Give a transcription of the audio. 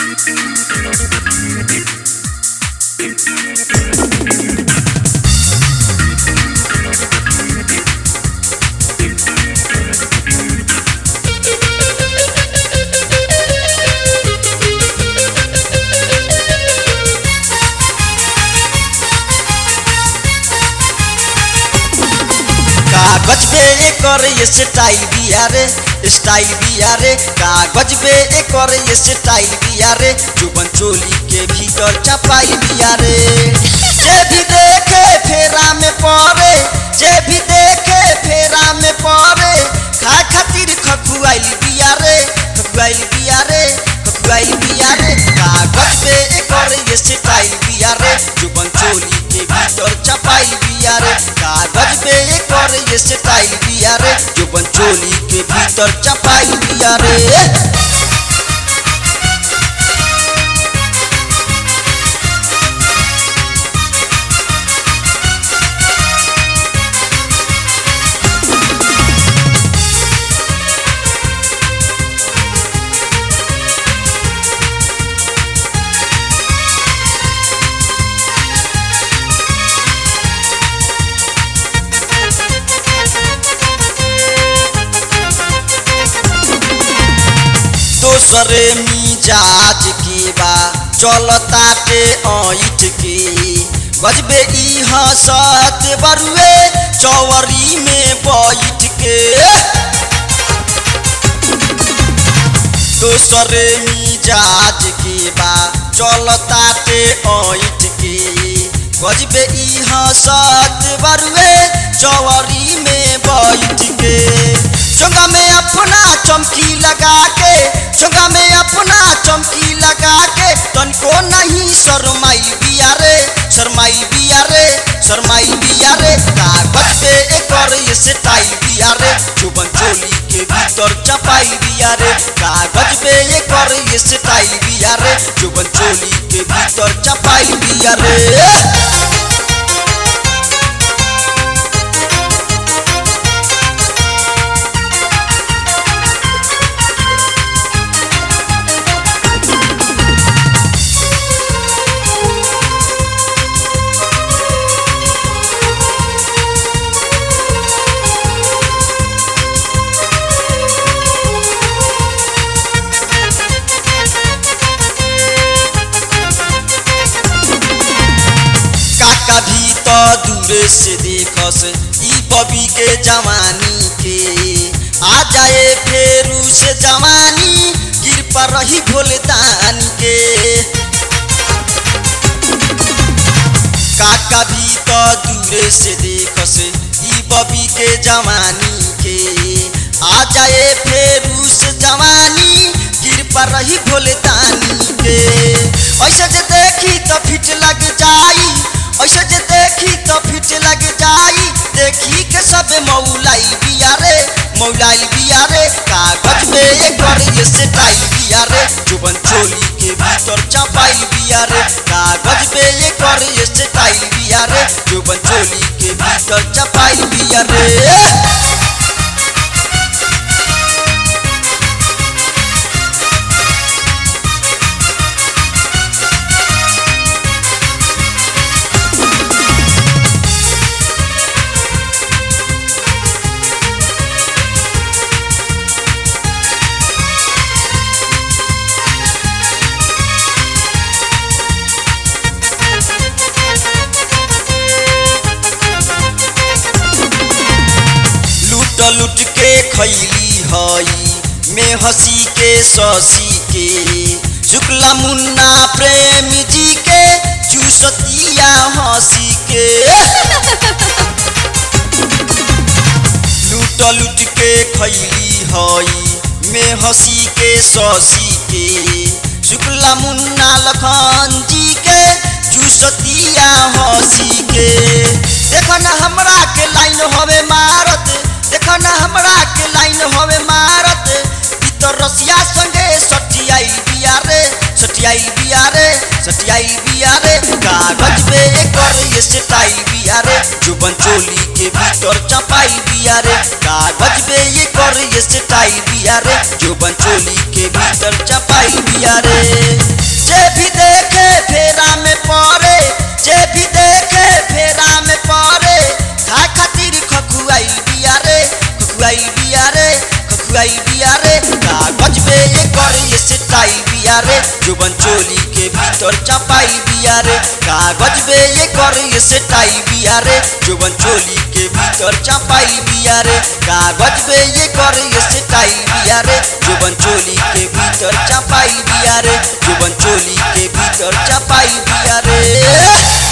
कागज पे एकर ये स्टाइल बिया रे स्टाइल बिया रे कागज पे एकर ये स्टाइल बिया रे जुबन चोली के भीतर चपाई बिया रे जे भी देखे फेरा में पड़े जे भी देखे फेरा में पड़े खा खातिर खखुआइल बिया रे खखुआइल बिया रे खखुआइल बिया रे कागज पे एकर ये स्टाइल बिया रे जुबन चोली के भीतर चपाई बिया रे कागज पे एकर ये स्टाइल बिया रे जुबन चोली के भीतर चपाई बिया रे दोसरे मिजाज के बा चलताटे ऐठ के गजबे ई हंसत बरुए चौवरी में बैठ के दोसरे मिजाज के बा चलताटे ऐठ के गजबे ई हंसत बरुए चौवरी में बैठ के चोंगा में अपना चमकी लगा के चोंगा में अपना चमकी लगा के तनको नहीं शरमाई बिया रे शरमाई बिया रे शरमाई बिया रे कागज पे एकर ये स्टाइल बिया रे चुबन चोली के भीतर चपाई बिया रे कागज पे एकर ये स्टाइल बिया रे चुबन चोली के भीतर चपाई बिया रे काका भी तो दूरे से देखस ई बबी के जवानी के आ जाए फेरू से जवानी गिर पर रही भोलदान के काका भी तो दूरे से देखस ई बबी के जवानी के आ जाए फेरू से जवानी गिर पर रही भोलदानी के ऐसे जे देखी तो फिट लग जाई ऐसे जे देखी तो फिट लग जाई देखी के सब मौलाई बिया रे मौलाई बिया रे कागज में एकर ये स्टाइल बिया रे जुबन चोली के भीतर चपाई बिया रे कागज पे एकर ये स्टाइल बिया रे जुबन चोली के भीतर चपाई बिया रे लूट लूट के खैली हई में हंसी के ससी के शुक्ला मुन्ना प्रेम जी के चूसतिया हंसी के लूट लूट के खैली हई में हंसी के ससी के शुक्ला मुन्ना लखन जी के चूसतिया हंसी के देखो ना हमरा के लाइन हवे मारत देखो ना हमरा के लाइन हवे मारत ई तो रसिया संगे सटियाई बिया रे सटियाई बिया रे सटियाई बिया रे कागज पे एकर ये स्टाइल बिया रे जुबन चोली के भीतर चपाई बिया रे कागज पे एकर ये स्टाइल बिया रे जुबन चोली के भीतर चपाई बिया रे गई बिया रे कागज बे ये कर ये स्टाइल बिया रे जुबन चोली के भीतर चपाई बिया रे कागज बे ये कर ये स्टाइल बिया रे जुबन चोली के भीतर चपाई बिया रे कागज बे ये कर ये स्टाइल बिया रे जुबन चोली के भीतर चपाई बिया रे जुबन चोली के भीतर चपाई बिया रे